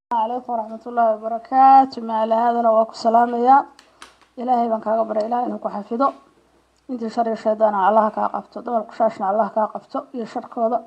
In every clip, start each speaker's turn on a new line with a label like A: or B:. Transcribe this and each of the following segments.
A: calaykum waraxmatullaahi wabarakaatu maala haadana waa ku salaamayaa ilaahay baan kaaga baray ilaah inuu ku xafido intii shar iyo shaydaana allaha kaa qabto dumarku shaashna allaha kaa qabto iyo sharkooda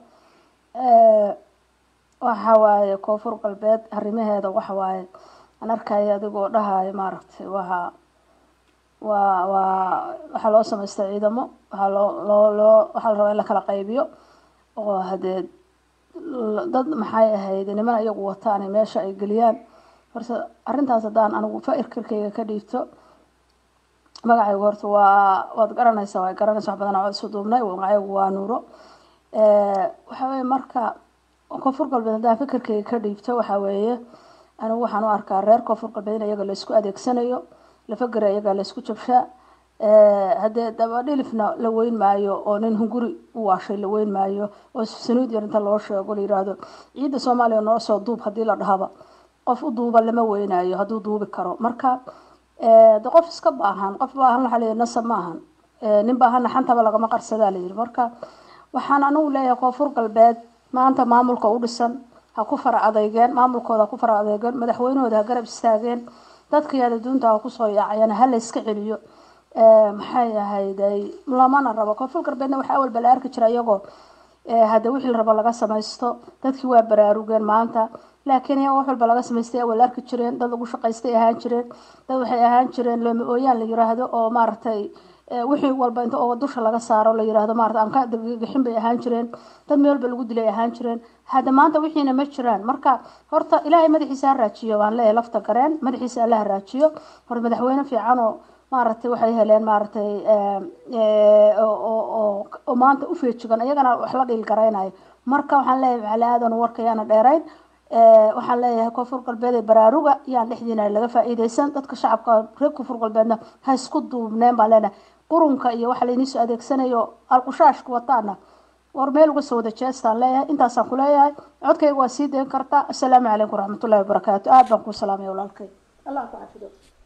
A: waxa waaye koonfur galbeed arrimaheeda waxa waaye aan arkaya adigoo dhahayo maaragtay waa waa waa waxaa loo samaystay ciidamo waxaa loo loo loo waxaa la rabaa in la kala qaybiyo oo hadee dad maxay ahayd niman iyagu wataan meesha ay geliyaan horta arrintaas haddaan anigu fairkarkayga ka dhiibto magacaygu horta waa waad garanaysaa waa garanaysa wax badan oo isu duubnay magacaygu waa nuuro waxa weye marka koonfur galbeed haddaan fikirkayga ka dhiibto waxa weeye anigu waxaan u arkaa reer koonfur galbeed in iyaga laysku adeegsanayo lafagera iyaga laysku jabshaa haddee dabadhilifna la weyn maayo oo nin hunguri u waashay la weyn maayo oo sanuud yar inta loo sheego la yiraahdo ciidda soomaaliya noo soo duub haddii la dhahaba qof u duuba lama weynayo hadduu duubi karo marka de qof iska baahan qof baahan waxaa layihi nasab ma ahan nin baahanna xantaba lagama qarsadaa layidhi marka waxaan anigu leeyahay koonfur galbeed maanta maamulka u dhisan ha ku fara adeygeen maamulkooda ha ku fara adeygeen madaxweynahooda ha garab istaageen dadkii adaduunta ha kusoo yaacayana ha la iska celiyo maxay ahayday lamana rabo koonfur galbeedna waxaa awalba la arki jira iyagoo hadda wixii la rabo laga samaysto dadkii waa baraarugeen maanta laakiin iyaga wax walba laga samaystay awal arki jireen dad lagu shaqaystay ahaan jireen dad waxay ahaan jireen looma ooyaan la yiraahdo oo maaragtay wixii walba inta oo dusha laga saaro la yiraahdo maarata aan ka gixin bay ahaan jireen dad meel walba lagu dilay ahaan jireen hadda maanta wixiina ma jiraan marka horta ilaahay madaxiisa ha raajiyo waan leeyahay lafta gareen madaxiisa alla ha raajiyo horta madaxweyne fiican oo maaragtay waxay heleen maaragtay oo maanta u feejigan iyagana wax la dhiil garaynayo marka waxaan leeyahay macali aadan warka yaana dheerayn waxaan leeyahay koonfur galbeed ee baraaruga yaan dhexdiina laga faa'iidaysan dadka shacabka reer koonfur galbeedna ha isku duubneen baan leenahay qurunka iyo waxa layniisoo adeegsanayo alqushaashka wataana war meel uga soo wada jeestaan leeyahay intaasaan ku leeyahay codkayga waa sii dayn kartaa assalaamu calaykum waraxmatullahi wabarakaatu aad baan kuu salaamaya walaalkay allah ku cafido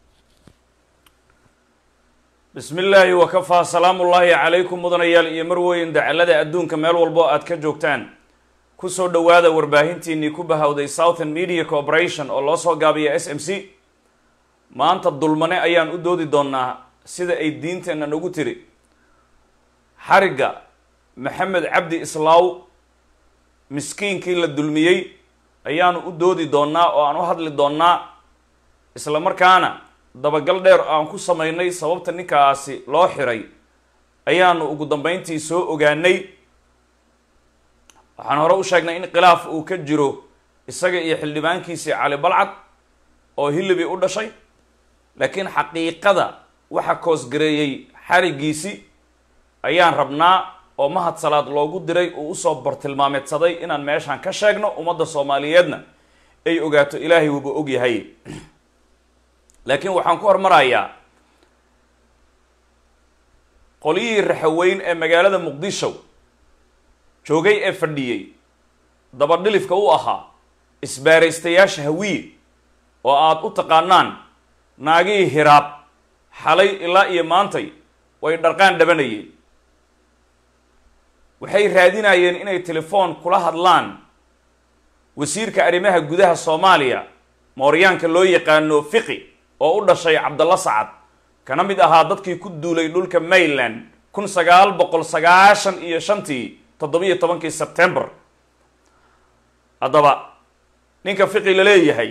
B: bismi illaahi wakafaa salaamu ullaahi calaykum mudanayaal iyo marweyn dacalada adduunka meel walbo aad ka joogtaan kusoo dhowaada warbaahintiinii ku bahawday southern media corporation oo loo soo gaabiya s m c maanta dulmane ayaan u doodi doonaa sida ay diinteenna nagu tiri xarigga maxamed cabdi islaaw miskiinkii la dulmiyey ayaanu u doodi doonaa oo aan u hadli doonaa isla markaana dabagal dheer aan ku samaynay sababta ninkaasi loo xiray ayaanu ugu dambeyntii soo ogaanay waxaan hore u sheegnay in khilaaf uu ka jiro isaga iyo xildhibaankiisii cali balcad oo hilibi u dhashay laakiin xaqiiqada waxa koosgareeyey xarigiisi ayaan rabnaa oo mahad salaad loogu diray uu usoo bartilmaameedsaday inaan meeshaan ka sheegno ummadda soomaaliyeedna ay ogaato ilaahay wuuba ogyahay laakiin waxaan ku hormarayaa qolyihii raxaweyn ee magaalada muqdisho joogay ee fadhiyey dabadhilifka u ahaa isbaaraystayaasha hawiye oo aada u taqaanaan naagihii hiraab xalay ilaa iyo maantay way dharqaan dhabanayeen waxay raadinayeen inay telefoon kula hadlaan wasiirka arrimaha gudaha soomaaliya mooryaanka loo yaqaano fiqi oo u dhashay cabdalla sacad kana mid ahaa dadkii ku duulay dhulka mayland kun sagaal boqol sagaashan iyo shantii toddobiyo tobankii sebtembar haddaba ninka fiqi la leeyahay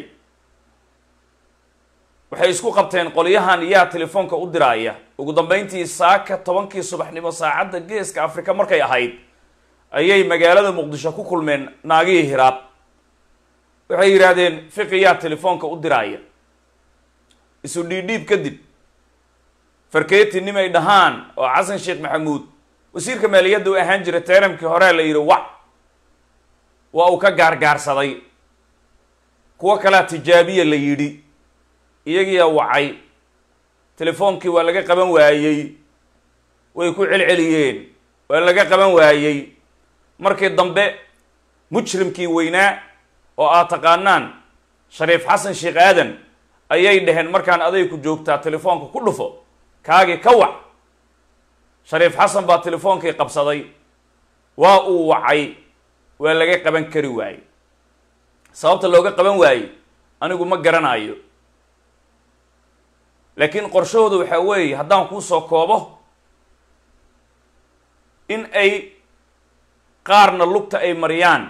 B: waxay isku qabteen qolyahan yaa telefoonka u diraaya ugu dambeyntii saaka tobankii subaxnimo saacadda geeska afrika markay ahayd ayay magaalada muqdisho ku kulmeen naagihii hiraab waxay yidhaahdeen fiqi yaa telefoonka u diraaya isu dhiidhiib kadib farkeeti nimay dhahaan oo xasan sheekh maxamuud wasiirka maaliyadda u ahaan jira teeramkii hore la yidhi wac waa uu ka gaargaarsaday kuwo kalea tijaabiya la yidhi iyagiyaa wacay telefoonkii waa laga qaban waayey way ku celceliyeen waa laga qaban waayey markii dambe mujrimkii weynaa oo aad taqaanaan shariif xasan sheekh aadan ayay dhaheen markaan adayku joogtaa telefoonka ku dhufo kaagii ka wac shariif xasan baa telefoonkii qabsaday waa uu wacay waa laga qaban kari waayey sababta looga qaban waayey anigu ma garanayo laakiin qorshahooda waxaa weeye haddaan kuusoo koobo in ay qaarna lugta ay mariyaan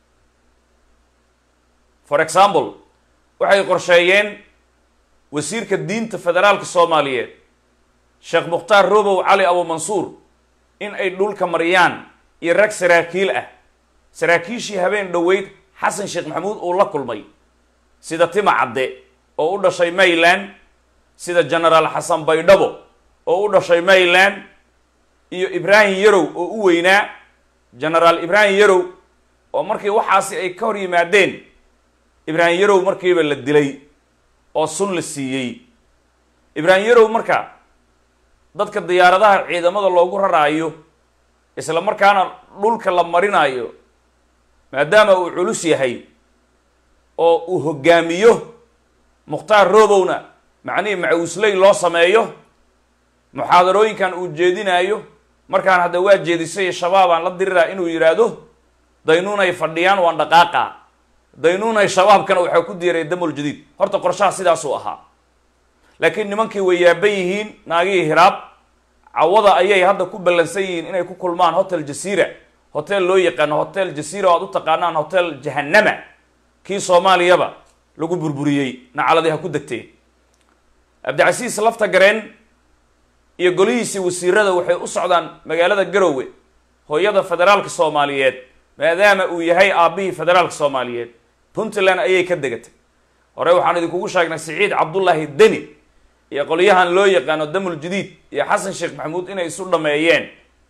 B: for example waxay qorsheeyeen wasiirka diinta federaalka soomaaliyeed sheekh mukhtaar robow cali abumansuur in ay dhulka mariyaan iyo rag saraakiil ah saraakiishii habeen dhoweyd xasan sheekh maxamuud uu la kulmay sida tima cadde oo u dhashay mayland sida genaraal xasan baydhabo oo u dhashay mayland iyo ibraahim yarow oo u weynaa genaraal ibraahim yarow oo markii waxaasi ay ka hor yimaadeen ibraahim yarow markiiba la dilay oo sun la siiyey ibraahim yarow marka dadka diyaaradaha ciidamada loogu raraayo isla markaana dhulka la marinayo maadaama uu culus yahay oo uu hoggaamiyo mukhtaar roobowna macnihii macawisley loo sameeyo muxaadarooyinkan uu jeedinaayo markaan hadda waa jeedisay shabaabaan la diriraa inuu yidhaahdo daynuunay fadhiyaan waan dhaqaaqa daynuunay shabaabkana waxaa ku diiray damul jadiid horta qorshaha sidaasuu ahaa laakiin nimankii way yaaban yihiin naagihii hiraab cawada ayay hadda ku ballansan yihiin inay ku kulmaan hotel jasiira hotel loo yaqaano hotel jasiira oo aad u taqaanaan hotel jahanama kii soomaaliyaba lagu burburiyey nacaladii ha ku degteen cabdicasiis lafta gareen iyo golihiisii wasiirada waxay u socdaan magaalada garowe hooyada federaalka soomaaliyeed maadaama uu yahay aabbihii federaalka soomaaliyeed puntland ayay ka degatay hore waxaan idinkugu sheegnay siciid cabdullaahi deni iyo qolyahan loo yaqaano damul jadiid iyo xasan sheekh maxamuud inay isu dhameeyeen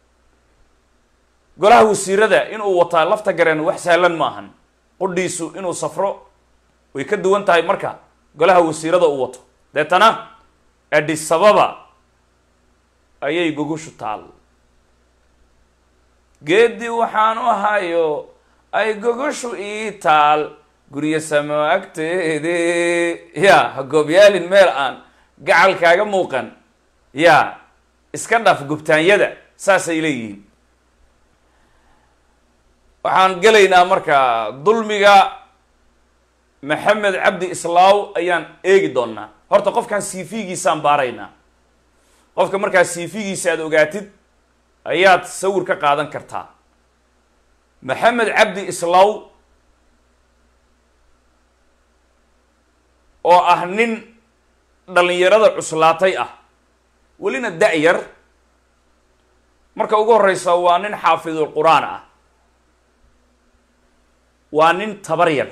B: golaha wasiirada inuu wataa lafta gareen wax sahlan ma ahan qudhiisu inuu safro way ka duwan tahay marka golaha wasiirada uu wato deetana adisababa ayay gogushu taal geedi waxaan u hayo ay gogoshu ii taal guryo samo agteede ya ha goobyaalin meel aan gacal kaaga muuqan ya iska dhaf gubtaanyada saasay leeyihiin waxaan gelaynaa marka dulmiga maxamed cabdi islaaw ayaan eegi doonaa horta qofkan cv-giisaan baaraynaa qofka markaa cv-giisa aad ogaatid ayaad sawir ka qaadan kartaa maxamed cabdi islaaw oo ah nin dhalinyarada cuslaatay ah welina da-yar marka ugu horeysa waa nin xaafidul qur-aan ah waa nin tabar yar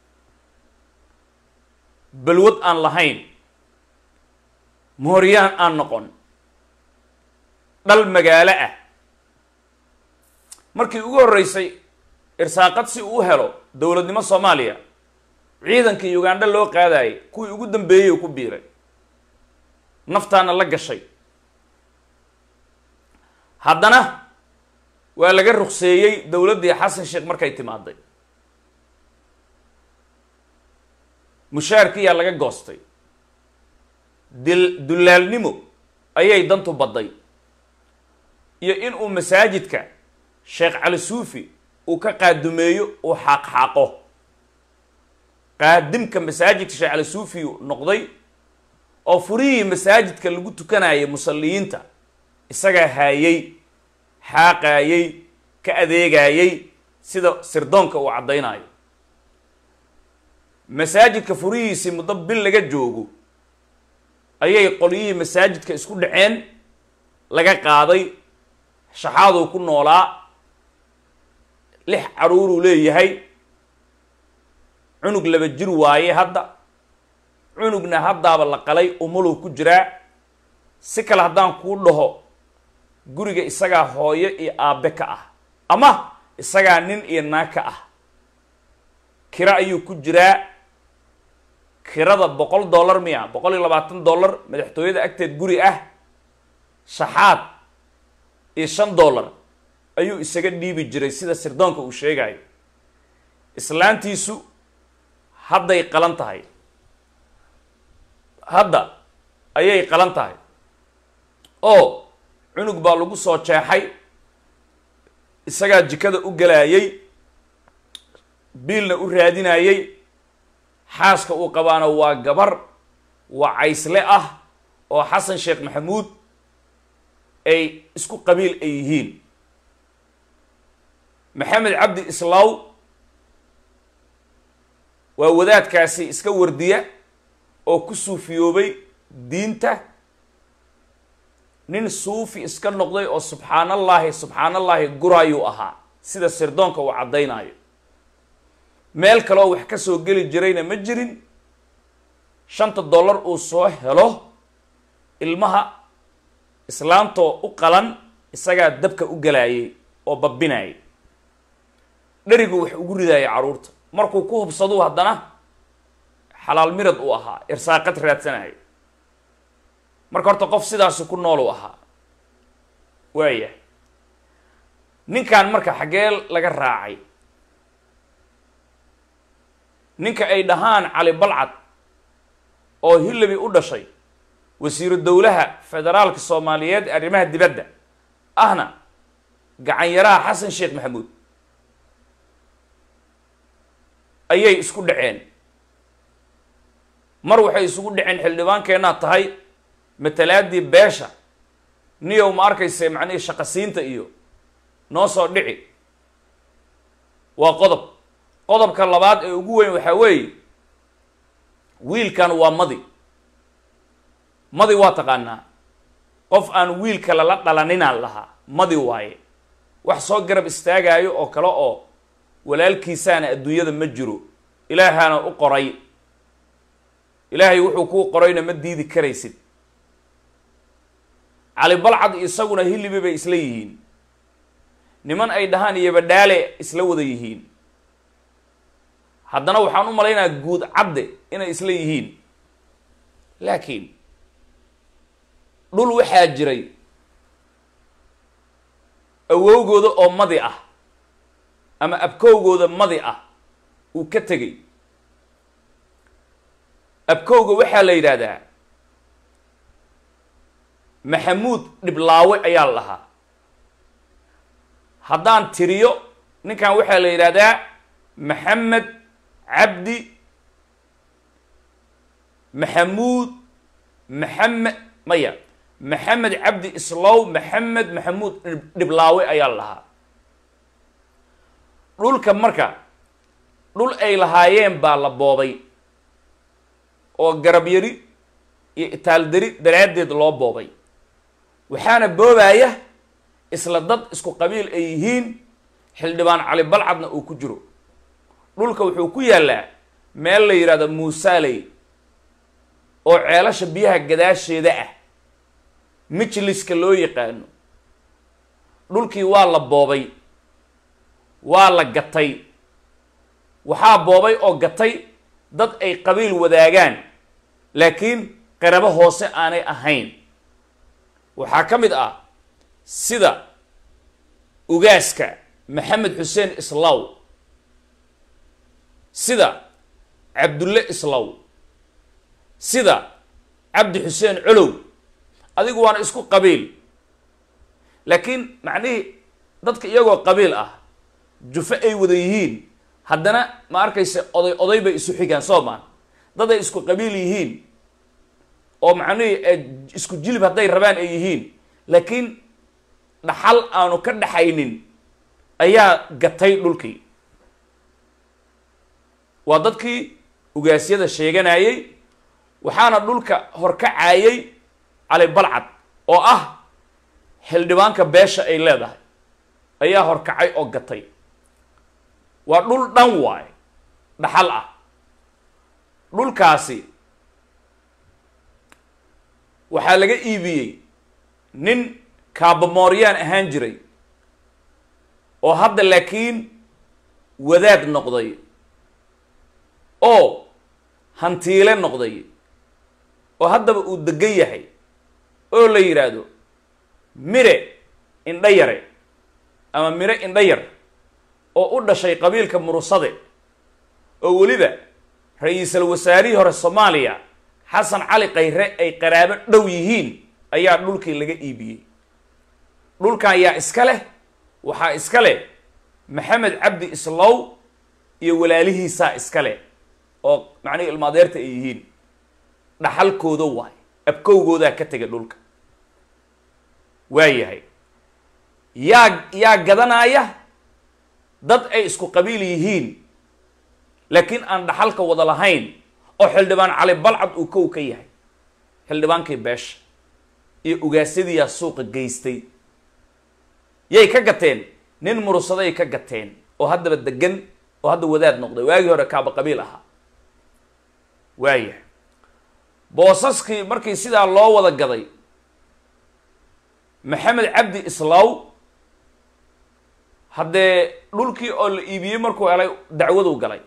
B: balwad aan lahayn mooryaan aan noqon dhal magaalo ah markii ugu horreysay irsaaqad si uu u helo dowladnimo soomaaliya ciidankii ugandha loo qaadayay kuwii ugu dambeeyey u ku biiray naftaana la gashay haddana waa laga ruqseeyey dowladdii xasan sheekh markay timaaday mushaarkiyaa laga goostay dil dulaalnimo ayay dantu badday iyo in uu masaajidka sheekh cali suufi uu ka qaadumeeyo uu xaaqxaaqo qaadimka masaajidka sheekh cali suufi noqday oo furihii masaajidka lagu tukanayay musalliyiinta isagaa haayey xaaqaayey ka adeegayey sida sirdoonka uu caddaynayo masaajidka furihiisii muddo bil laga joogo ayay qolyihii masaajidka isku dhaceen laga qaaday shaxaaduu ku noolaa lix caruuruu leeyahay cunug laba jir waaye hadda cunugna haddaaba la qalay umuluu ku jiraa si kale haddaan kuu dhaho guriga isagaa hooyo iyo aabbe ka ah ama isagaa nin iyo naag ka ah kiro ayuu ku jiraa kirada boqol dollar miya boqol iyo labaatan dollar madaxtooyada agteed guri ah shaxaad iyo shan dollar ayuu isaga dhiibi jiray sida sirdoonka uu sheegayo islaantiisu hadday qalan tahay hadda ayay qalan tahay oo cunug baa lagu soo jeexay isagaa jikada u galaayey biilna u raadinayey xaaska uu qabaana waa gabar wacaysle ah oo xasan sheekh maxamuud ay isku qabiil ay yihiin maxamed cabdi islaaw waa wadaadkaasi iska wardiya oo ku suufiyoobay diinta nin suufi iska noqday oo subxaanallaahi subxaanallaahi guraayuu ahaa sida sirdoonka uu caddaynaayo meel kaleoo wax ka soo geli jirayna ma jirin shanta dollar uu soo helo ilmaha islaantoo u qalan isagaa dabka u galaayay oo babbinayay dherigu wax ugu ridaayay carruurta markuu ku hubsaduu haddana xalaal mirad uu ahaa irsaaqad raadsanahay marka horta qof sidaasi ku nool uu ahaa waaya ninkan marka xaggee laga raacay ninka ay dhahaan cali balcad oo hillabi u dhashay wasiiru dowlaha federaalka soomaaliyeed ee arrimaha dibadda ahna gacanyaraha xasan sheekh maxamuud ayay isku dhaceen mar waxay isugu dhaceen xildhibaankeenaa tahay matalaadii beesha niyow ma arkayse macnihii shaqasiinta iyo noo soo dhici waa qodob qodobka labaad ee ugu weyn waxaa weeye wiilkan waa madi madi waa taqaanaa qof aan wiilka lala dhalaninaan lahaa madi waaye wax soo garab istaagaayo oo kale oo walaalkiisaana adduunyada ma jiro ilaahaana u qoray ilaahay wuxuu kuu qorayna ma diidi karaysid cali balcad isaguna hilibi bay isla yihiin niman ay dhahaan iyobadhaale isla wada yihiin haddana waxaan u malaynayaa guud cadde inay isla yihiin laakiin dhul waxaa jiray awowgooda oo madi ah ama abkowgooda madi ah uu ka tegay abkowga waxaa la yidhaahdaa maxamuud dhiblaawe ayaa la lahaa haddaan tiriyo ninkan waxaa la yidhaahdaa maxamed cabdi maxamuud maxamed maya maxamed cabdi islow maxamed maxamuud dhiblaawe ayaa la lahaa dhulka marka dhul ay lahaayeen baa la boobay oo garab yari iyo itaaldari daraaddeed loo boobay waxaana boobaaya isla dad isku qabiil ay yihiin xildhibaan cali balcadna uu ku jiro dhulka wuxuu ku yaallaa meel la yidhahdo muusaaley oo ceelasha biyaha gadaasheeda ah mijliska loo yaqaano dhulkii waa la boobay waa la gatay waxaa boobay oo gatay dad ay qabiil wadaagaan laakiin qarabo hoose aanay ahayn waxaa ka mid ah sida ugaaska maxamed xuseen islaw sida cabdulle islaw sida cabdi xuseen colow adigu waana isku qabiil laakiin macnihii dadka iyagoo qabiil ah jufo ay wada yihiin haddana ma arkayse oday oday bay isu xigaan soo maan dad ay isku qabiil yihiin oo macnihii isku jilib hadday rabaan ay yihiin laakiin dhaxal aanu ka dhaxaynin ayaa gatay dhulkii waa dadkii ugaasyada sheeganayay waxaana dhulka horkacaayay cali balcad oo ah xildhibaanka beesha ay leedahay ayaa horkacay oo gatay waa dhul dhan waay dhaxal ah dhulkaasi waxaa laga iibiyey nin kaabamooryaan ahaan jiray oo hadda laakiin wadaad noqday oo hantiile noqday oo haddaba uu degan yahay oo la yidhaahdo mire indha yare ama mire indha yar oo u dhashay qabiilka murusade oo weliba ra-iisul wasaarihii hore soomaaliya xasan cali khayre ay qaraabo dhow yihiin ayaa dhulkii laga iibiyey dhulkan yaa iska leh waxaa iska leh maxamed cabdi islow iyo walaalihiisaa iska leh oo macnihi ilmaadeerta ay yihiin dhaxalkooda waay abkowgoodaa ka tega dhulka waayahay yaa yaa gadanaya dad ay isku qabiil yihiin laakiin aan dhaxalka wada lahayn oo xildhibaan cali balcad uu kow ka yahay xildhibaankii beesha iyo ugaasyadiyaa suuqa geystay yay ka gateen nin murusaday ka gateen oo haddaba degan oo hadda wadaad noqday waagii hore kaaba qabiil ahaa waayahay boosaskii markii sidaa loo wada gaday maxamed cabdi islaaw haddee dhulkii oo la iibiyey markuu helay dacwaduu galay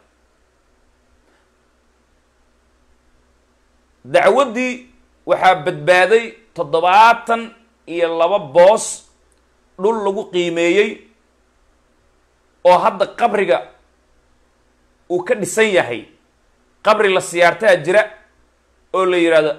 B: dacwaddii waxaa badbaaday toddobaatan iyo laba boos dhul lagu qiimeeyey oo hadda qabriga uu ka dhisan yahay qabri la siyaartaa jira oo la yidhaahdo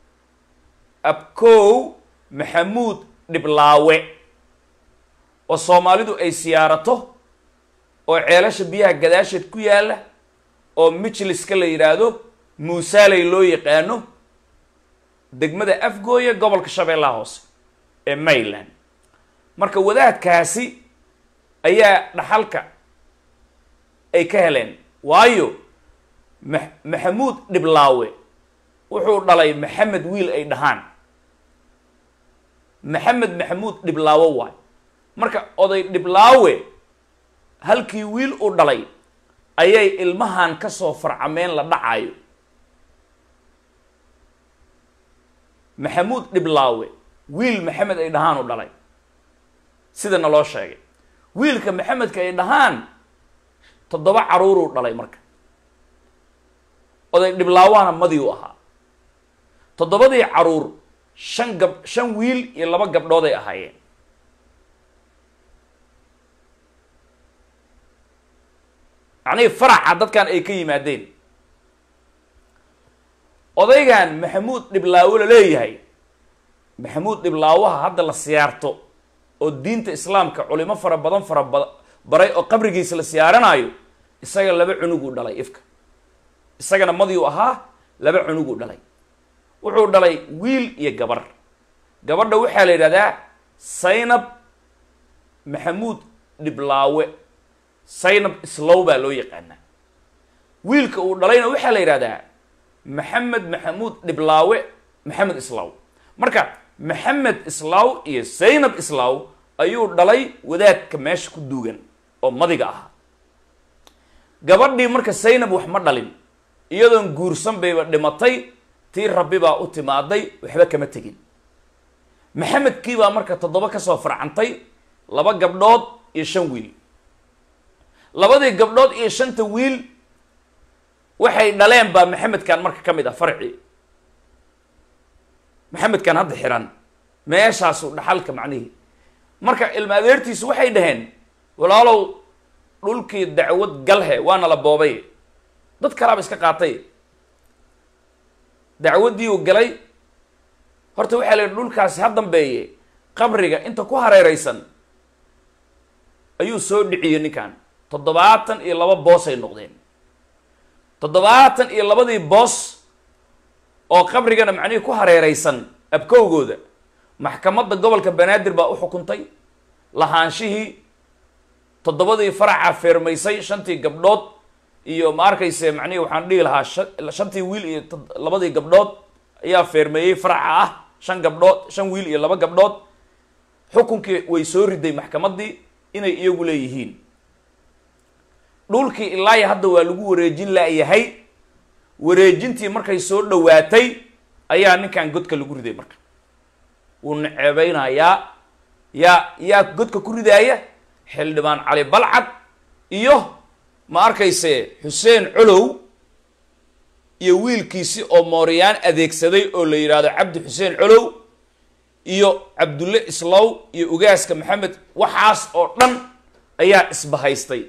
B: abkow maxamuud dhiblaawe oo soomaalidu ay siyaarato oo ceelasha biyaha gadaasheed ku yaalla oo mijliska la yidhaahdo muusaaley loo yaqaano degmada afgooya gobolka shabeellaha hoose ee mayland marka wadaadkaasi ayaa dhaxalka ay ka heleen waayo ma maxamuud dhiblaawe wuxuu dhalay maxamed wiil ay dhahaan maxamed maxamuud dhiblaawe waay marka oday dhiblaawe halkii wiil uu dhalay ayay ilmahan ka soo farcameen la dhacayo maxamuud dhiblaawe wiil maxamed ay dhahaan u dhalay sida naloo sheegay wiilka maxamedka ay dhahaan toddoba caruuruu dhalay marka oday dhiblaawahana madii u ahaa toddobadii caruur shan gab shan wiil iyo laba gabdhooday ahaayeen macnihii faraxa dadkan ay ka yimaadeen odaygan maxamuud dhiblaawo la leeyahay maxamuud dhiblaawaha hadda la siyaarto oo diinta islaamka culimo fara badan fara ba baray oo qabrigiisa la siyaaranaayo isaga laba cunuguu dhalay ifka isagana madiu ahaa laba cunuguu dhalay wuxuu dhalay wiil iyo gabar gabadha waxaa la yidhahdaa saynab maxamuud dhiblaawe saynab islow baa loo yaqaanaa wiilka uu dhalayna waxaa la yidhahdaa maxamed maxamuud dhiblaawe maxamed islaaw marka maxamed islaaw iyo zaynab islaaw ayuu dhalay wadaadka meesha ku duugan oo madiga ah gabadhii marka zaynab wax ma dhalin iyadoon guursan bayba dhimatay tii rabbi baa u timaaday waxba kama tegin maxamedkii baa marka toddoba kasoo farcantay laba gabdhood iyo shan wiil labadii gabdhood iyo shanta wiil waxay dhaleen baa maxamedkan marka ka mid ah farci maxamedkan hadda xiran meeshaasu dhaxalka macnihii marka ilma adeertiisu waxay dhaheen walaalow dhulkii dacwad galhe waana la boobay dad kalaaba iska qaatay dacwaddii uu galay horta waxaa la yidhi dhulkaasi ha dambeeye qabriga inta ku hareereysan ayuu soo dhiciyey ninkan toddobaatan iyo laba boosay noqdeen toddobaatan iyo labadii boos oo qabrigana macnihii ku hareereysan abkowgooda maxkamadda gobolka banaadir baa u xukuntay lahaanshihii toddobadii faraca feermaysay shantii gabdhood iyo ma arkayse macnihi waxaan dhihi lahaa sha shantii wiil iyo labadii gabdhood ayaa feermeeyey faraca ah shan gabdhood shan wiil iyo laba gabdhood xukunkii way soo riday maxkamaddii inay iyagu leeyihiin dhulkii ilaahi hadda waa lagu wareejin laayahay wareejintii markay soo dhowaatay ayaa ninkan godka lagu riday marka wuu naceebeynayaa yaa yaa godka ku ridaaya xildhibaan cali balcad iyo ma arkayse xuseen colow iyo wiilkiisi oo mooriyaan adeegsaday oo la yidhaahdo cabdi xuseen colow iyo cabdulle islow iyo ugaaska maxamed waxaas oo dhan ayaa isbahaystay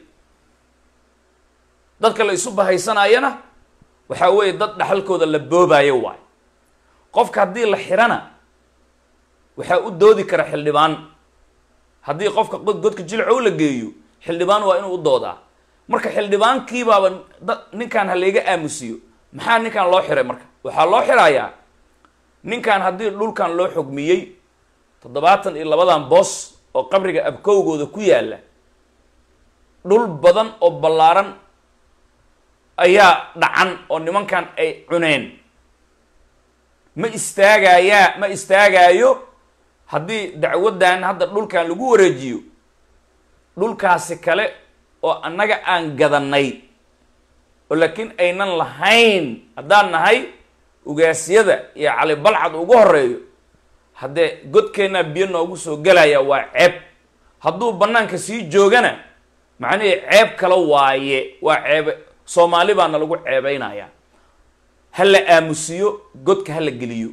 B: dadka la isu bahaysanayana waxaa weeye dad dhaxalkooda la boobaayo waay qofka haddii la xirana waxaa u doodi kara xildhibaan haddii qofka godka jilcow la geeyo xildhibaan waa inuu u doodaa marka xildhibaankiibaaba da ninkan ha layga aamusiyo maxaa ninkan loo xiray marka waxaa loo xirayaa ninkan haddii dhulkan loo xogmiyey toddobaatan iyo labadan boos oo qabriga abkowgooda ku yaalla dhul badan oo ballaaran ayaa dhacan oo nimankan ay cuneen ma istaagayaa ma istaagaayo haddii dacwaddan hadda dhulkan lagu wareejiyo dhulkaasi kale oo annaga aan gadanay oo laakiin aynan lahayn haddaan nahay ugaasyada iyo cali balcad ugu horeeyo haddee godkeennaa biyo noogu soo gelaya waa ceeb hadduu bannaanka sii joogana macnihii ceeb kale waaye waa ceebe soomaali baana lagu ceebeynayaa ha la aamusiyo godka ha la geliyo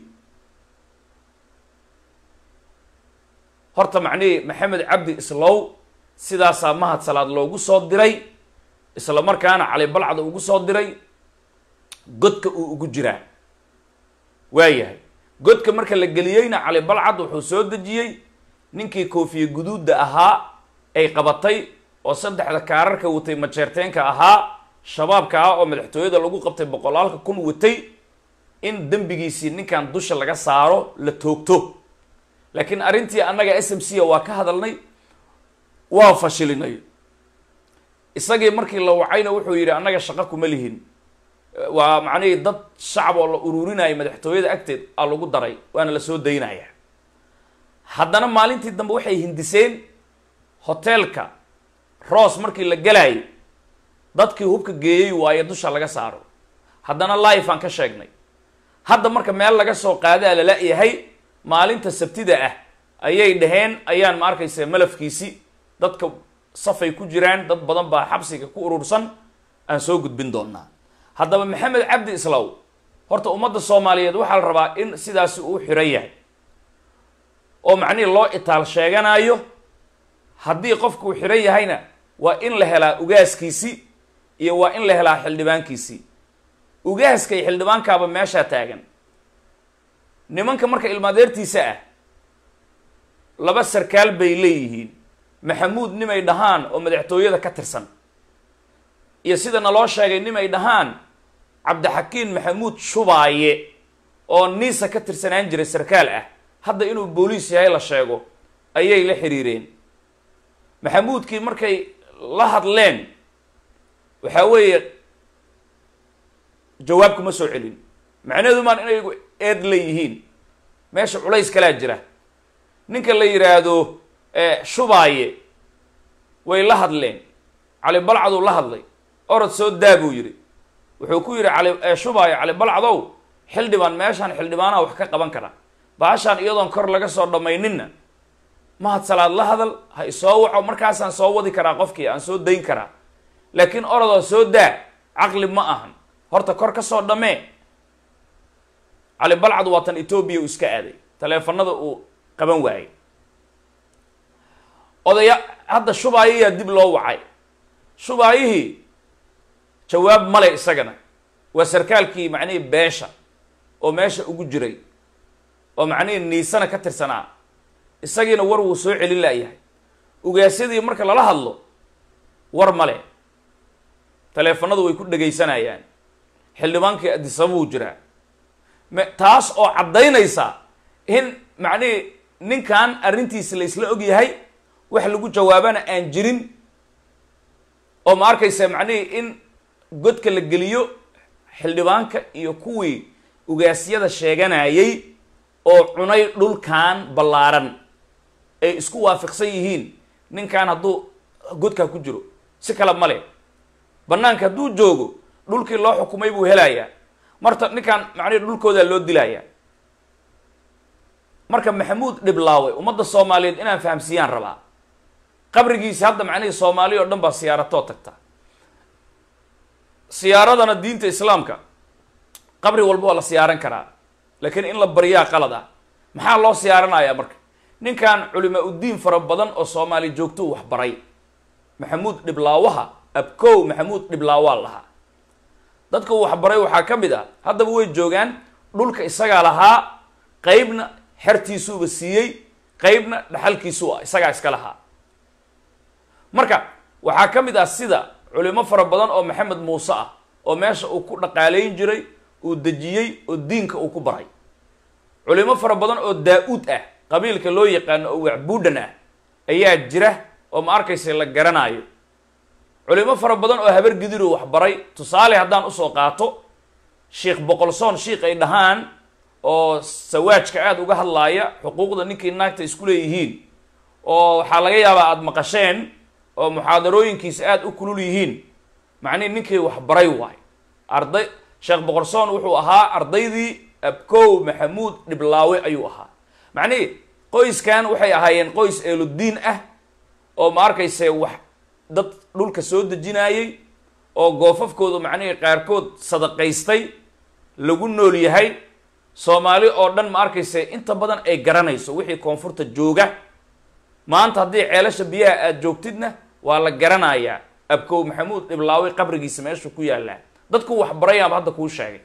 B: horta macnihii maxamed cabdi islow sidaasaa mahad salaad loogu soo diray isla markaana cali balcda ugu soo diray godka uu ugu jiraa waayahay godka marka la geliyeyna cali balcad wuxuu soo dejiyey ninkii koofiye guduudda ahaa ay qabatay oo saddexda kaararka watay majeerteenka ahaa shabaabka ah oo madaxtooyada lagu qabtay boqolaalka kun watay in dembigiisii ninkan dusha laga saaro la toogto laakiin arrintii annaga s m c a waa ka hadalnay waa fashilinay isagii markii la wacayna wuxuu yidhi annaga shaqo kuma lihin waa macnihii dad shacab oo la ururinaya madaxtooyada agteed aa lagu daray waana la soo daynaya haddana maalintii dambe waxay hindiseen hoteelka roos markii la gelaayay dadkii hubka geeyey waaye dusha laga saaro haddana life aan ka sheegnay hadda marka meel laga soo qaadaa lala-yahay maalinta sabtida ah ayay dhaheen ayaan ma arkaysa malafkiisi dadka safay ku jiraan dad badan baa xabsiga ku urursan aan soo gudbin doonaa haddaba maxamed cabdi islaw horta ummadda soomaaliyeed waxaa la rabaa in sidaasi uu xiran yahay oo macnihii loo itaal sheeganayo haddii qofkuu xiran yahayna waa in la helaa ugaaskiisi iyo waa in la helaa xildhibaankiisii ugaaska iyo xildhibaankaaba meeshaa taagan nimanka marka ilmaadeertiisa ah laba sarkaal bay leeyihiin maxamuud nimay dhahaan oo madaxtooyada ka tirsan iyo sida naloo sheegay nimay dhahaan cabdixakiin maxamuud shubaaye oo niisa ka tirsanaan jiray sarkaal ah hadda inuu booliis yahay la sheego ayay la xiriireen maxamuudkii markay la hadleen waxaa weeye jawaab kuma soo celin macnaheedu maan inay eed leeyihiin meesha culays kalaa jira ninka la yidhaahdo shubaaye way la hadleen cali balcaduu la hadlay orod soo daa buu yidhi wuxuu ku yidhi cali shubaaye cali balcadow xildhibaan meeshaan xildhibaanaha wax ka qaban kara baashaan iyadoon kor laga soo dhammayninna mahad salaad la hadal ha isoo waco markaasaan soo wadi karaa qofkii aan soo dayn karaa laakiin orodoo soo daa caqli ma ahan horta kor ka soo dhammee cali balcad waa tan etoobiya uu iska aaday taleefanada uu qaban waayey odaya hadda shubaayayaa dib loo wacay shubaayihii jawaab male isagana waa sarkaalkii macnihii beesha oo meesha ugu jiray oo macnihii niisana ka tirsanaa isagiina war wuu soo celin laayahay ugaasyadii marka lala hadlo war male taleefanadu way ku dhegaysanayaan xildhibaankii adisababuu jiraa m taas oo caddaynaysa in macnihii ninkan arrintiisa la isla og yahay wax lagu jawaabana aan jirin oo ma arkaysa macnihii in godka la geliyo xildhibaanka iyo kuwii ugaasyada sheeganayay oo cunay dhulkan ballaaran ay isku waafiqsan yihiin ninkan hadduu godkaa ku jiro si kale male bannaanka hadduu joogo dhulkii loo xukumay buu helayaa marta ninkan macnihi dhulkoodaa loo dilayaa marka maxamuud dhiblaawe ummadda soomaaliyeed inaan fahamsiiyaan rabaa qabrigiisi hadda macnihii soomaaliya oo dhan baa siyaaratoo tagta siyaaradana diinta islaamka qabri walba waa la siyaaran karaa laakiin in la baryaa qalad ah maxaa loo siyaaranayaa marka ninkan culimaa uddiin fara badan oo soomaali joogtou waxbaray maxamuud dhiblaawaha abkow maxamuud dhiblaawaa lahaa dadka uu waxbaray waxaa ka mid ah haddaba way joogaan dhulka isagaa lahaa qeybna xertiisuuba siiyey qeybna dhaxalkiisuu ah isagaa iska lahaa marka waxaa ka mid ah sida culimo fara badan oo maxamed muuse ah oo meesha uu ku dhaqaalayn jiray uu dejiyey oo diinka uu ku baray culimo fara badan oo daa-uud ah qabiilka loo yaqaano oo wacbuudhan ah ayaa jira oo ma arkaysa la garanaayo culimo fara badan oo habar gidiru waxbaray tusaale haddaan usoo qaato sheikh boqolsoon sheikh ay dhahaan oo sawaajka aada uga hadlaaya xuquuqda ninkii naagta isku leeyihiin oo waxaa laga yaabaa aada maqasheen oo muxaadarooyinkiisa aada u kulul yihiin macnihi ninkii waxbaray waay arday sheekh boqorsoon wuxuu ahaa ardaydii abkow maxamuud dhiblaawe ayuu ahaa macnihi qoyskan waxay ahaayeen qoys eeludiin ah oo ma arkayse wax dad dhulka soo dejinayey oo goofafkooda macnihii qaarkood sadaqaystay lagu nool yahay soomaali oo dhan ma arkayse inta badan ay garanayso wixii koonfurta jooga maanta haddii ceelasha biyaha aada joogtidna waa la garanayaa abkow maxamuud dhiblaawe qabrigiisa meeshu ku yaallaa dadku waxbarayaaba hadda kuu sheegay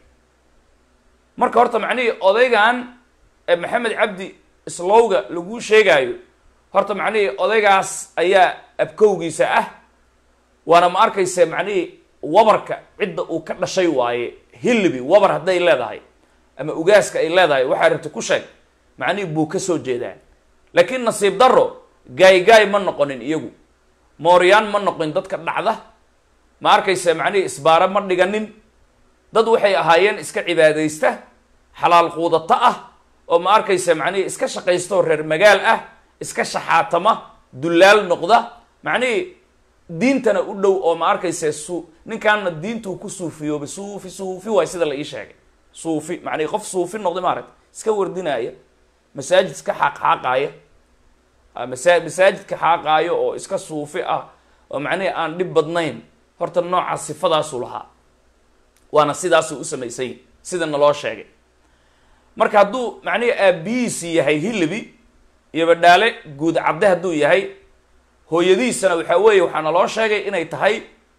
B: marka horta macnihii odaygan maxamed cabdi islowga laguu sheegaayo horta macnihii odaygaas ayaa abkowgiisa ah waana ma arkayse macnihii wabarka cidda uu ka dhashay waaye hilibi wabar hadday leedahay ama ugaaska ay leedahay waxaa rabta ku sheeg macnihii buu ka soo jeedaa laakiin nasiib darro gaay-gaay ma noqonin iyagu mooryaan ma noqonin dadka dhacda ma arkayse macnihii isbaaro ma dhiganin dad waxay ahaayeen iska cibaadaysta xalaal quudato ah oo ma arkayse macnihii iska shaqaystaoo reer magaal ah iska shaxaatama dullaal noqda macnihii diintana u dhow oo ma arkayse su ninkaanna diintuu ku suufiyooba suufi suufi waay sida la ii sheegay suufi macnihi qof suufi noqday maaragta iska wardinaaya masaajid iska xaaqxaaqaaya masa masaajidka xaaqaayo oo iska suufi ah oo macnihii aan dhib badnayn horta nooca sifadaasuu lahaa waana sidaasuu u samaysany sida naloo sheegay marka hadduu macnihii aabihiisi yahay hilibi iyo badhaale guud cadde hadduu yahay hooyadiisana waxaa weeye waxaa naloo sheegay inay tahay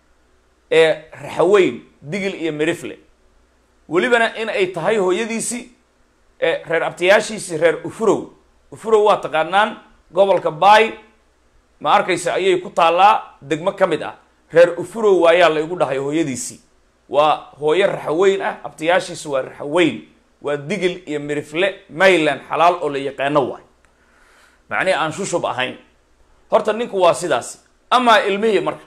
B: ee raxaweyn digil iyo merifle welibana in ay tahay hooyadiisi ee reer abtayaashiisi reer ufurow ufurow waa taqaanaan gobolka baay ma arkaysa ayay ku taallaa degmo ka mid ah reer ufurow ayaa la igu dhahay hooyadiisii waa hooyo raxaweyn ah abtayaashiisi waa raxaweyn waa digil iyo merifle mayland xalaal oo la yaqaano waay macnihi aan shushub ahayn horta ninku waa sidaasi amaa ilmihii marka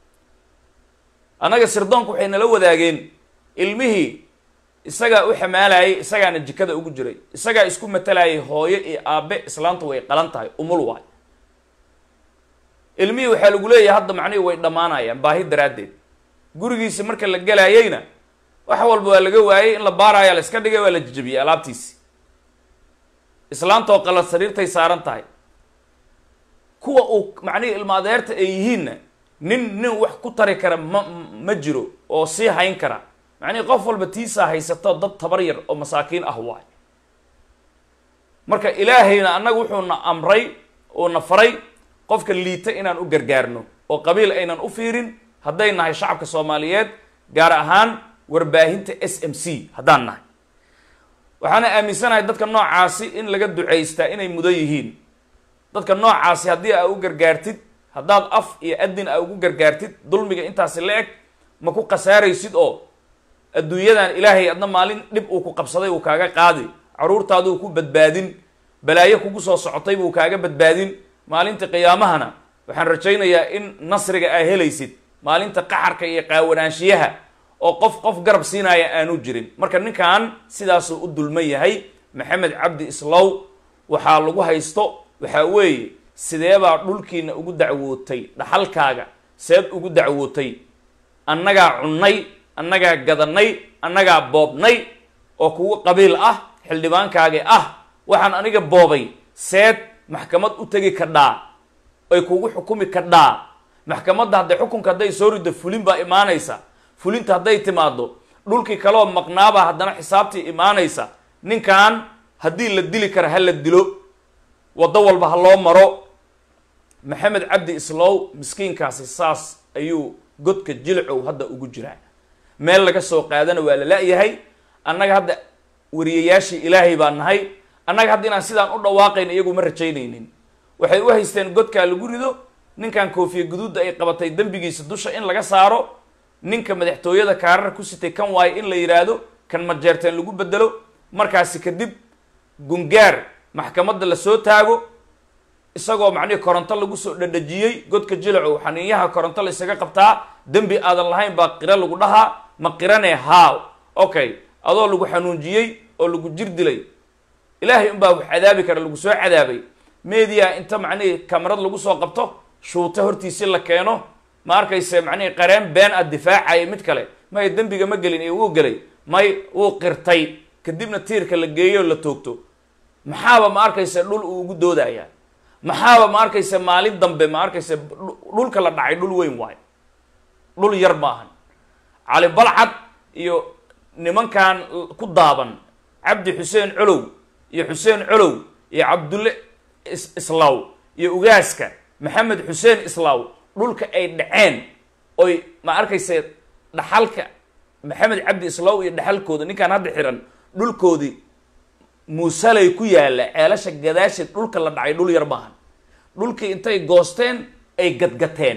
B: annaga sirdoonku waxay nala wadaageen ilmihii isagaa u xamaalayay isagaana jikada ugu jiray isagaa isku matalayay hooyo iyo aabe islaantu way qalan tahay umul waay ilmihii waxaa lagu leeyahay hadda macnihii way dhammaanayaan baahi daraaddeed gurigiisi marka la gelaayeyna wax walba waa laga waayey in la baaraya la iska dhigay waa la jijabiyey alaabtiisi islaantoo qalad sariirtay saaran tahay kuwa uu macnihii ilma adeerta ay yihiinna nin nin wax ku tari kara ma ma jiro oo sii hayn kara macnihii qof walba tiisaa haysato dad tabar yar oo masaakiin ah waay marka ilaahayna annaga wuxuuna amray oo na faray qofka liita inaan u gargaarno oo qabiil aynan u fiirin hadday nahay shacabka soomaaliyeed gaar ahaan warbaahinta s m c haddaan nahay waxaana aaminsanahay dadka noocaasi in laga ducaystaa inay mudan yihiin dadka noocaasi haddii aa u gargaartid haddaad af iyo adin aa ugu gargaartid dulmiga intaasi la eg ma ku khasaaraysid oo adduunyadan ilaahay adna maalin dhib uu ku qabsaday uu kaaga qaadi caruurtaaduu ku badbaadin balaayo kugu soo socotay buu kaaga badbaadin maalinta qiyaamahana waxaan rajaynayaa in nasriga aa helaysid maalinta qaxarka iyo qaawanaanshiyaha oo qof qof garab siinaya aanu jirin marka ninkan sidaasuu u dulman yahay maxamed cabdi islow waxaa lagu haysto waxaa weeye sideebaa dhulkiina ugu dacwootay dhaxalkaaga seed ugu dacwootay annagaa cunnay annagaa gadanay annagaa boobnay oo kugu qabiil ah xildhibaankaagi ah waxaan aniga boobay seed maxkamad u tegi kadhaa ay kugu xukumi kadhaa maxkamadda hadday xukunka hadday soo riddo fulin baa imaanaysa fulinta hadday timaado dhulkii kaleoo maqnaabaa haddana xisaabtii imaanaysa ninkan haddii la dili kara ha la dilo waddo walba ha loo maro maxamed cabdi islow miskiinkaasi saas ayuu godka jilcow hadda ugu jiraa meel laga soo qaadana waa la la-yahay annaga hadda wariyayaashii ilaahay baa nahay annaga hadda inaan sidaan u dhawaaqayn iyagu ma rajaynaynin waxay u haysteen godkaa lagu rido ninkan koofiya guduudda ay qabatay dembigiisa dusha in laga saaro ninka madaxtooyada kaarar ku sitay kan waayo in la yidhaahdo kan majeerteen lagu bedelo markaasi kadib gungaar maxkamadda lasoo taago isagoo macnihii koronto lagu soo dhadhajiyey godka jilacu xaniinyaha koronto la isaga qabtaa dembi aadan lahayn baa qiro lagu dhahaa ma qirane haaw okay adoo lagu xanuunjiyey oo lagu jir dilay ilaahay unbaa wax cadaabi kara lagu soo cadaabay media inta macnihii kamarad lagu soo qabto shuuta hortiisii la keeno ma arkayse macnihii qareen been a difaacaya mid kale may dembiga ma gelin iyo wuu gelay may wuu qirtay kadibna tiirka la geeyo la toogto maxaaba ma arkayse dhul uu ugu doodaya maxaaba ma arkayse maalin dambe ma arkayse dhulka la dhacay dhul weyn waayo dhul yar maahan cali balcad iyo nimankan ku daaban cabdi xuseen colow iyo xuseen colow iyo cabdulle islaaw iyo ugaaska maxamed xuseen islaaw dhulka ay dhaceen oy ma arkayse dhaxalka maxamed cabdi islaaw iyo dhaxalkooda ninkaan hadda xiran dhulkoodii muusalay ku yaalla ceelasha gadaasheed dhulka la dhacay dhul yar maahan dhulkii intay goosteen ay gadgateen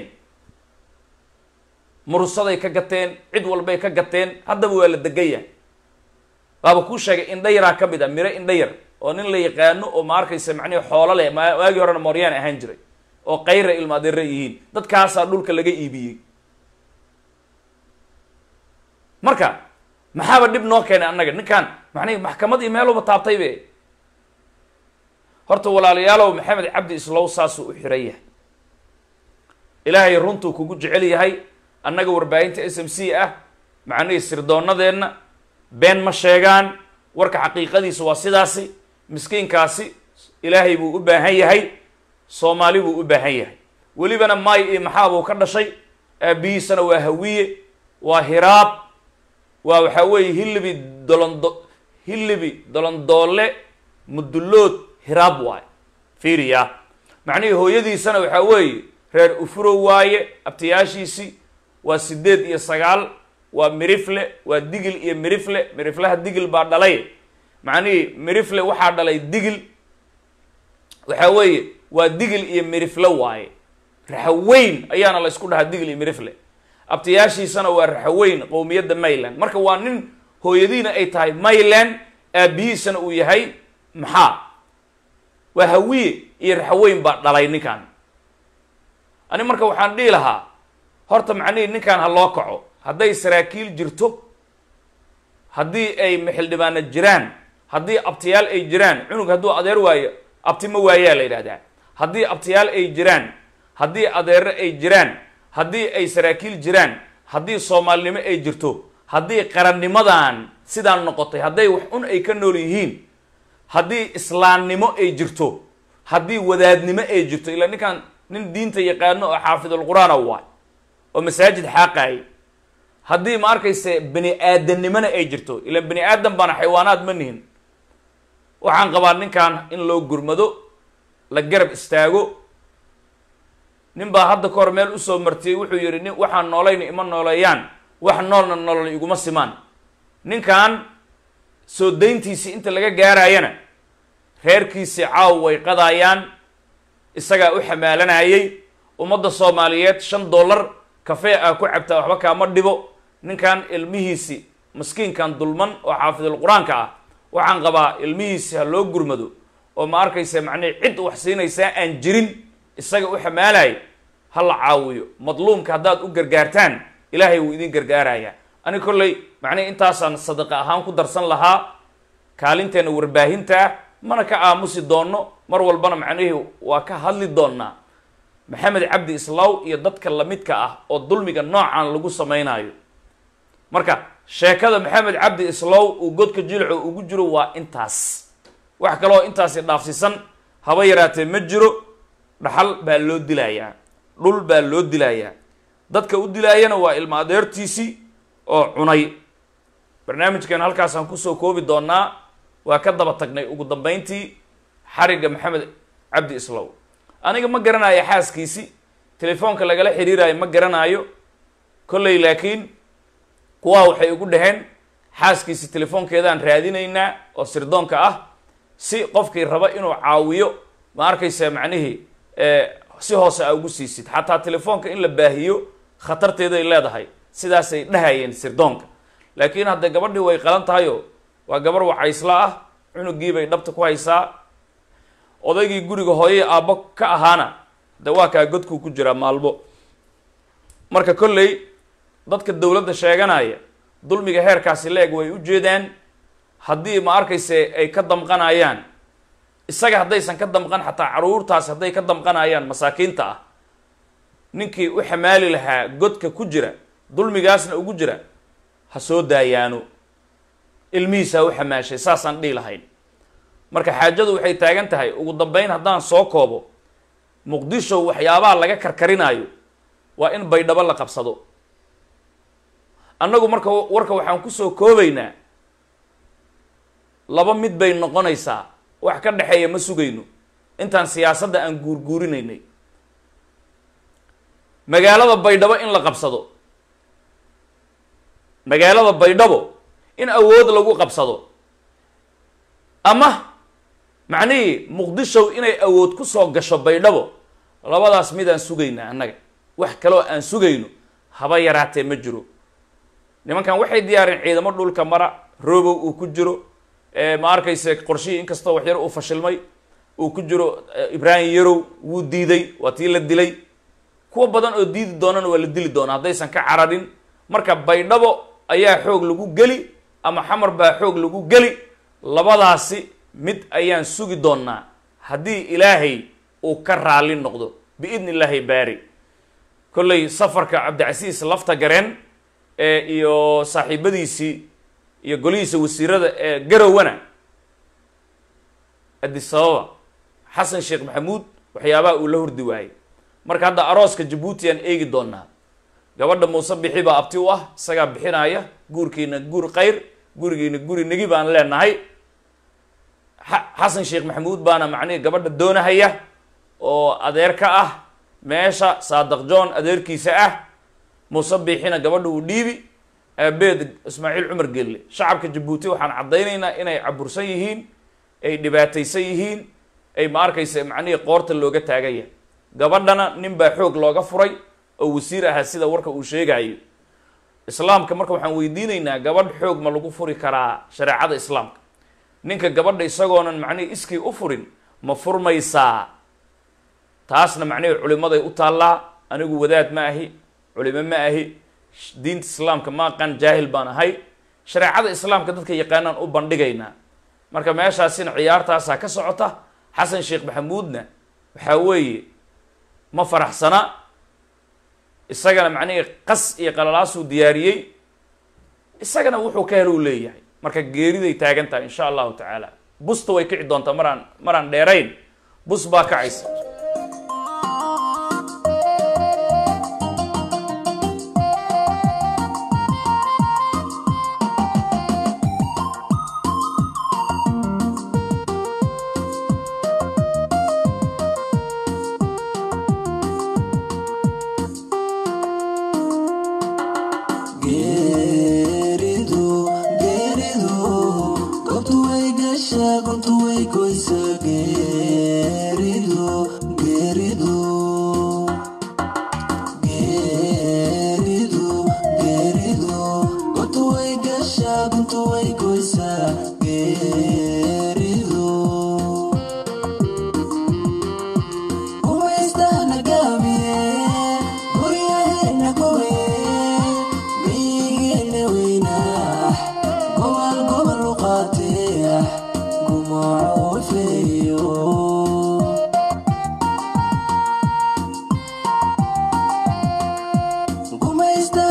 B: murusaday ka gateen cid walbay ka gateen haddaba waa la degan yahay waaba kuu sheegay indha yaraa ka mid a miro indha yar oo nin la yaqaano oo ma arkaysa macnihi xoolo leh waagii horena mooryaan ahaan jiray oo kayra ilmaadeera yihiin dadkaasaa dhulka laga iibiyey marka maxaaba dhib noo keenay annaga ninkaan macnihi maxkamadii meeluba taabtay be horta walaalayaalow maxamed cabdi islow saasuu u xiran yahay ilaahay runtuu kugu jecel yahay annaga warbaahinta s m c ah macnihii sirdoonadeenna been ma sheegaan warka xaqiiqadiisa waa sidaasi miskiinkaasi ilaahay buu u baahan yahay soomaali buu u baahan yahay welibana maay iyo maxaa buu ka dhashay aabihiisana waa hawiye waa hiraab waa waxaa weeye hilibi dolondo hilibi dolondoole mudullood hiraab waaye fiiriya macnihii hooyadiisana waxaa weeye reer ufurow waaye abtayaashiisii waa sideed iyo sagaal waa mirifle waa digil iyo mirifle miriflaha digil baa dhalay macnihii mirifle waxaa dhalay digil waxaa weeye waa digil iyo mirifle waaye raxaweyn ayaana la isku dhahaa digil iyo mirifle abtayaashiisana waa raxaweyn qowmiyadda mayland marka waa nin hooyadiina ay tahay mayland aabihiisana uu yahay maxaa waa hawiye iyo raxaweyn baa dhalay ninkan ani marka waxaan dhihi lahaa horta macnihii ninkan ha loo kaco hadday saraakiil jirto haddii ay maxildhibaana jiraan haddii abtiyaal ay jiraan cunug hadduu adeer waayo abti ma waayaa la yidhahdaa haddii abtiyaal ay jiraan haddii adeere ay jiraan haddii ay saraakiil jiraan haddii soomaalinimo ay jirto haddii qarannimadan sidaan noqotay hadday wax un ay ka nool yihiin haddii islaamnimo ay jirto haddii wadaadnimo ay jirto ilaa ninkan nin diinta yaqaano oo xaafidulqur-aana waay oo masaajid xaaqaayay haddii ma arkayse bani aadamnimona ay jirto ilaan bani aadam baana xaywaanaad ma nihin waxaan qabaa ninkan in loo gurmado la garab istaago nin baa hadda ka hor meel usoo martiyey wuxuu yidhi nin waxaan noolayna ima nooleeyaan wax noolna nolol iguma simaan ninkan soo dayntiisii inta laga gaarayana reerkiisii caaw way qadaayaan isagaa u xamaalanayay ummadda soomaaliyeed shan dollar kafee ah ku cabtaa waxba kaama dhibo ninkan ilmihiisi maskiinkan dulman oo xaafidul qur-aanka ah waxaan qabaa ilmihiisi ha loo gurmado oo ma arkaysa macnihi cid wax siinaysaa aan jirin isaga u xamaalay ha la caawiyo madluumka haddaad u gargaartaan ilaahay wuu idin gargaarayaa ani kolley macnihi intaasaan sadaqa ahaan ku darsan lahaa kaalinteena warbaahinta ah mana ka aamusi doonno mar walbana macnihii waa ka hadli doonnaa maxamed cabdi islaaw iyo dadka lamidka ah oo dulmiga noocan lagu samaynayo marka sheekada maxamed cabdi islaaw uu godka jilco ugu jiro waa intaas wax kaloo intaasi dhaafsisan haba yaraatee ma jiro dhaxal baa loo dilayaa dhul baa loo dilayaa dadka u dilaayana waa ilma adeertiisii oo cunay barnaamijkan halkaasaan kusoo koobi doonaa waa ka daba tagnay ugu dambeyntii xarigga maxamed cabdi islaw aniga ma garanayo xaaskiisi telefoonka lagala xiriirayo ma garanayo kolley laakiin kuwaa waxay ugu dhaheen xaaskiisi telefoonkeedaan raadinaynaa oo sirdoonka ah si qofkii raba inuu caawiyo ma arkaysa macnihii si hoose aa ugu siisid xataa telefoonka in la baahiyo khatarteeday leedahay sidaasay dhahayeen sirdoonka laakiin hadda gabadhii way qalan tahayo waa gabar wacaysla ah cunugiibay dhabta ku haysaa odaygii guriga hooyay aabbo ka ahaana de waa kaa godkuu ku jiraa maalmo marka kolley dadka dowladda sheeganaya dulmiga heerkaasi la-eg way u jeedaan haddii ma arkayse ay ka damqanayaan isaga haddaysan ka damqan xataa caruurtaasi hadday ka damqanayaan masaakiinta ah ninkii u xamaali lahaa godka ku jira dulmigaasna ugu jira ha soo daayaano ilmihiisa ha u xamaashay saasaan dhihi lahayn marka xaajadu waxay taagan tahay ugu dambeyn haddaan soo koobo muqdisho waxyaabaha laga karkarinaayo waa in baydhabo la qabsado annagu marka warka waxaan kusoo koobaynaa laba mid bay noqonaysaa wax ka dhexeeya ma sugayno intaan siyaasadda aan guurguurinaynay magaalada baydhabo in la qabsado magaalada baydhabo in awood lagu qabsado ama macnihii muqdishow inay awood ku soo gasho baydhabo labadaas midaan sugaynaa annaga wax kaloo aan sugayno haba yaraatee ma jiro nimankan waxay diyaareen ciidamo dhulka mara roobow uu ku jiro ma arkayse qorshihii inkastoo waxyar uu fashilmay uu ku jiro ibraahim yarow wuu diiday waa tii la dilay kuwa badan oo diidi doonana waa la dili doonaa haddaysan ka cararin marka baydhabo ayaa xoog lagu geli ama xamar baa xoog lagu geli labadaasi mid ayaan sugi doonaa haddii ilaahay uu ka raali noqdo biidni illaahi baari kolley safarka cabdicasiis lafta gareen ee iyo saaxiibadiisii iyo golihiisa wasiirada ee garowana adisababa xasan sheekh maxamuud waxyaabaha uu la hordi waayey marka hadda arooska jabuuti aan eegi doonaa gabadha muuse bixi baa abti u ah isagaa bixinaya guurkiina guur khayr gurigiina guri negi baan leenahay xasan sheekh maxamuud baana macnihi gabadha doonahaya oo adeer ka ah meesha saadaq john adeerkiisa ah muuse biixina gabadha uu dhiibi aabeed ismaaciil cumar gelle shacabka jabuuti waxaan caddaynaynaa inay cabursan yihiin ay dhibaataysan yihiin ay ma arkaysa macnihii qoorta looga taagaya gabadhana nin baa xoog looga furay oo wasiir ahaa sida warka uu sheegayo islaamka marka waxaan weydiinaynaa gabadh xoog ma lagu furi karaa shareecada islaamka ninka gabadha isagoonan macnihii iskii u furin ma furmaysaa taasna macnihii culimaday u taallaa anigu wadaad ma ahi culimo ma ahi diinta islaamka ma aqaan jaahil baan ahay shareecada islaamka dadka yaqaanaan u bandhigaynaa marka meeshaasina ciyaartaasaa ka socota xasan sheekh maxamuudna waxaa weeye ma faraxsana isagana macnihii qas iyo qalalaasuu diyaariyey isagana wuxuu ka helo u leeyahay marka geeriday taagan tahay insha allahu tacaala busta way kici doontaa maraan maraan dheerayn bus baa kacaysa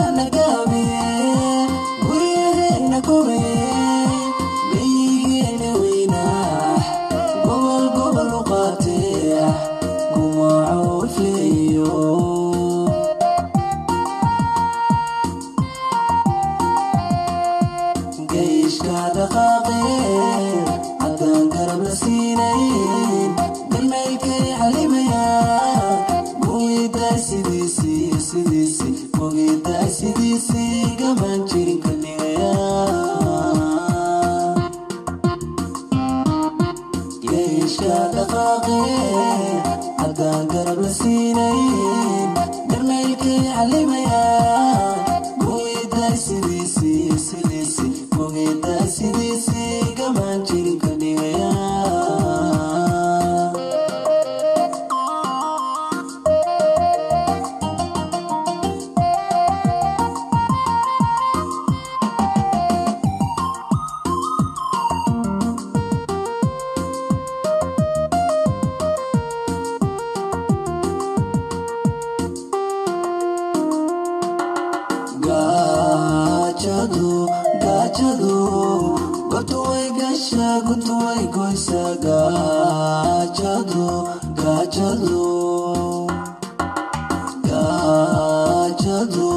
C: Guryaheena kore, biygeena gutuway gasha gutuway goysa gaajadu gaajadu gaajadu